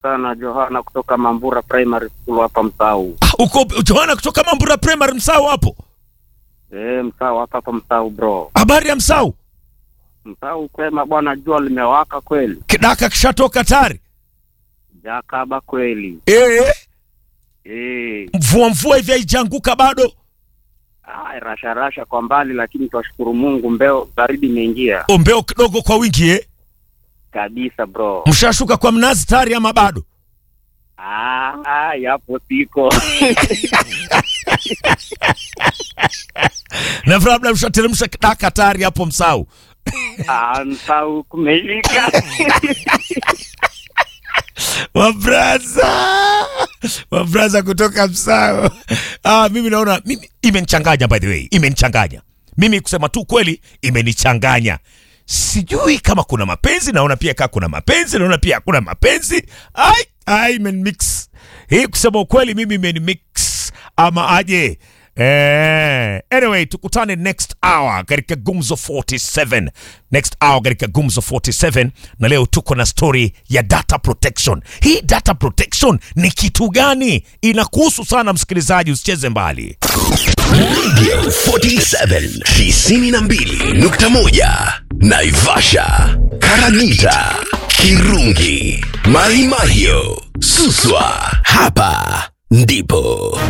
sana Johana kutoka Mambura Primary School hapa Msau. Ah, uko Johana kutoka Mambura Primary Msau hapo. Eh, Msau hapa hapa Msau bro. Habari ya Msau? Msau kwema bwana, jua limewaka kweli. Kidaka kishatoka tayari. Jakaba kweli. Eh, Eh, mvua mvua hivi haijaanguka bado. ah, rasha rasha kwa mbali, lakini twashukuru Mungu, mbeo baridi imeingia Ombeo kidogo kwa wingi eh. kabisa bro. Mshashuka kwa mnazi tayari ama bado? Ah, ah, yapo siko Na labda mshateremsha kidaka tayari hapo Msau. ah, Msau kumelika Wabraza, wabraza kutoka Msao. Ah, mimi naona mimi imenichanganya, by the way, imenichanganya mimi, kusema tu kweli, imenichanganya. Sijui kama kuna mapenzi, naona pia kaa kuna mapenzi, naona pia hakuna mapenzi. Ai, ai, imenimix hii, kusema ukweli, mimi imenimix ama aje? Eh, anyway, tukutane next hour katika Gumzo 47. Next hour katika Gumzo 47 na leo tuko na story ya data protection. Hii data protection ni kitu gani? Inakuhusu sana msikilizaji, usicheze mbali. Radio 47 92.1 Naivasha, Karagita, Kirungi, Mahimahio, Suswa. Hapa ndipo